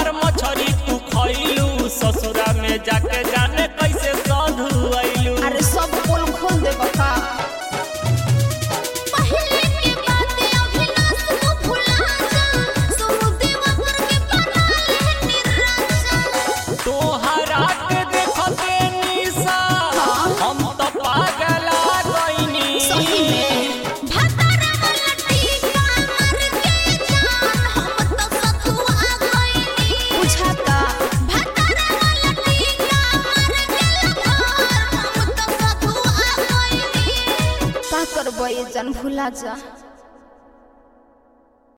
हमार मछरी तू खइलू ससुरा में जाके जाने कैसे साधु आइलू अरे सब पोल खोल दे बका पहले के बातें अविनाश तू भुला जा सोनू देवकर के बना ले निराशा तोहरा के देखते निशा हम तो पागल आ गइनी सही में भतरा वाला टीका मर के जान हम तो सखुआ गइनी बुझाता भतरा वाला टीका मर के लभार हम तो सखुआ गइनी का करबो ये जन भुला जा